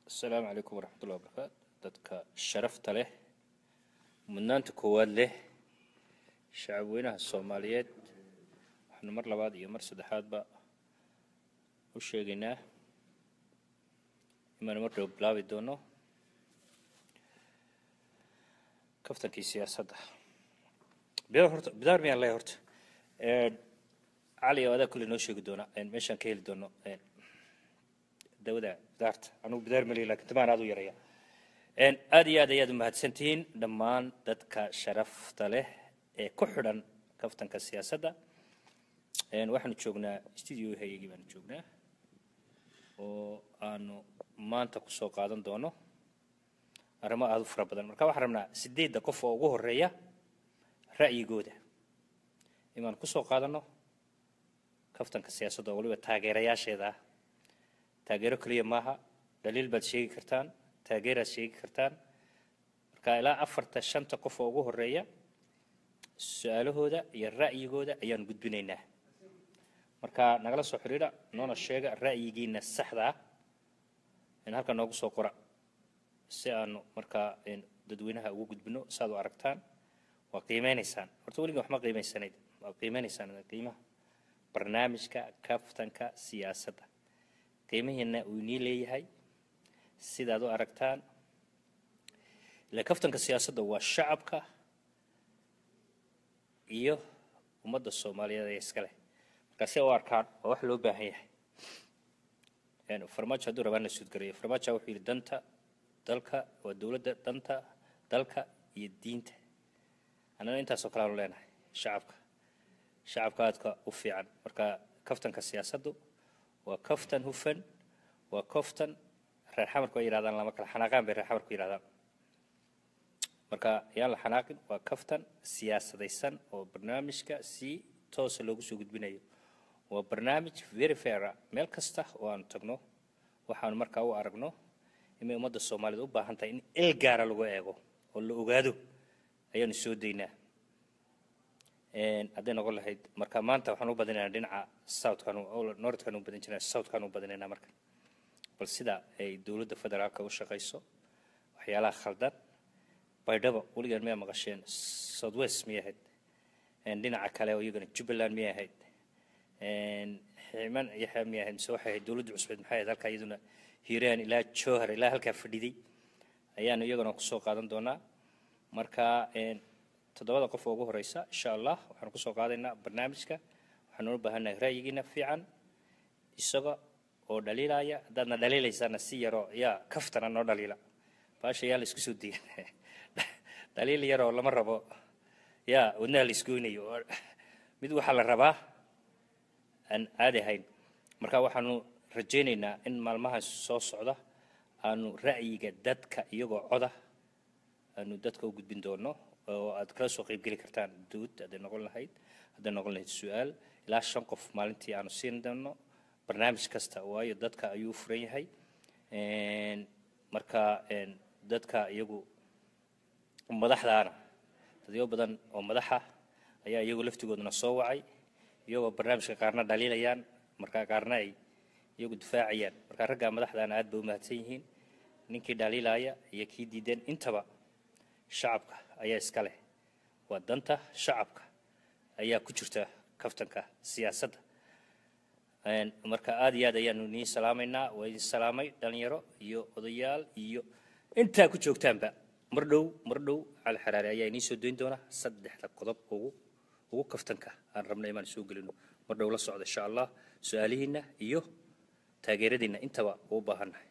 asalaamu calaykum waraxmatullahi wabarakaatu dadka sharafta leh mudnaanta koowaad leh shacabweynaha soomaaliyeed waxaanu mar labaad iyo mar saddexaadba u sheegaynaa inaanu mar dhow bilaabi doono kaftankii siyaasadda bidaar horta bidaar miyaan leeyahay horta cali oo adaa kulle noo sheegi doona meeshaan ka heli doono dawada bidaarta anugu bidaar malihi lakin tamaan aad u yaraya aad iyo aad ayaad umahadsantihiin dhammaan dadka sharafta leh ee ku xidhan kaftanka siyaasadda waxaanu joognaa studio hayagii baanu joognaa oo aanu maanta kusoo qaadan doono arrimo aada u fara badan marka waxaan rabnaa sideedda qof oo ugu horeeya ra'yigooda inaanu kusoo qaadanno kaftanka siyaasadda oo waliba taageerayaasheeda ah taageero keliya maaha dhaliil baad sheegi kartaan taageeraad sheegi kartaan marka ilaa afarta shanta qof oo ugu horeeya su-aalahooda iyo ra'yigooda ayaanu gudbinaynaa marka nagala soo xidhiidha noona sheega ra'yigiina saxda ah in halka noogu soo qora si aanu markaa dadweynaha ugu gudbino saaad u aragtaan waa qiimeynaysaan horta weliga waxma qiimeysanayd waa qiimeynaysaan qiimaha barnaamijka kaftanka siyaasadda qiimihiina uu inii leeyahay sidaad u aragtaan ila kaftanka siyaasadda waa shacabka iyo ummadda soomaaliyeed ee iska leh markaa si u arkaan waa wax loo baahan yahay farmaajo hadduu rabaan la suudgarayo farmaajo wuxuu yidhi danta dalka waa dowladda danta dalka iyo diinta annana intaasoo kale aanu leenahay shacabka shacabka aadka u fiican marka kaftanka siyaasaddu waa kaftan hufan waa kaftan reer xamarku ay yidhahdaan lama kala xanaaqaan bay reer xamarku yidhahdaan marka yaan la xanaaqin waa kaftan siyaasadaysan oo barnaamijka si toosa loogu soo gudbinayo waa barnaamij very faira meel kasta oo aanu tagno waxaanu markaa u aragno inay ummadda soomaaliyed u baahan tahay in il gaara lagu eego oo la ogaado ayaanu soo daynaa hadday noqon lahayd marka maanta waxaan u badinaynaa dhinaca southkan northkan u badin jirnaa southkan u badinaynaa marka bal sida ay dowladda federaalka u shaqayso waxyaalaha khaldan baydhabo weligaan miyaa maqasheen southwest miyay ahayd dhinaca kale oo iyagana jubbaland miyay ahayd ximan yaxya miyay ahayd mise waxay ahayd dowladda cusbeed maxay ahayd halkaa iyaduna hiiraan ilaa jowhar ilaa halkaa fadhiday ayaanu iyagana kusoo qaadan doonaa marka toddobada qof oo ugu horeysa insha allah waxaanu kusoo qaadaynaa barnaamijka waxaanu u baahannahay ra'yigiina fiican isaga oo dhaliilaya haddaadna dhaliilaysaana si yaroo yaa kaftana noo dhaliila baasha yaa la isku soo diyan dhaliil yaroo lama rabo yaa wadnaha la isgoynayo mid waxaa la rabaa aan caadi ahayn marka waxaanu rajaynaynaa in maalmaha soo socda aanu ra'yiga dadka iyagoo coda aanu dadka u gudbin doono oo aad kala soo qaybgeli kartaan duud hadday noqon lahayd hadday noqon lahayd su-aal ilaa shan qof maalintii aanu siin doono barnaamij kasta waayo dadka ayuu u furan yahay marka dadka iyagu madaxdaana dadyo badan oo madaxa ayaa iyagu laftigooduna soo wacay iyagoo barnaamijka qaarna dhaliilayaan marka qaarna ay iyagu difaacayaan marka raggaa madaxdaana aad bay u mahadsan yihiin ninkii dhaliilaya iyo kii diideen intaba shacabka ayaa iska leh waa danta shacabka ayaa ku jirta kaftanka siyaasadda marka aada iyo aad ayaanu nii salaamaynaa waa idin salaamay dhalinyaro iyo odayaal iyo intaa ku joogtaanba mar dhow mar dhow cali xaraare ayaa inii soo doyn doona saddexda qodob ugu ugu kaftanka aan rabna imaan soo gelino mar dhow la socda insha allah su-aalihiinna iyo taageeradiinna intaba uu baahannahay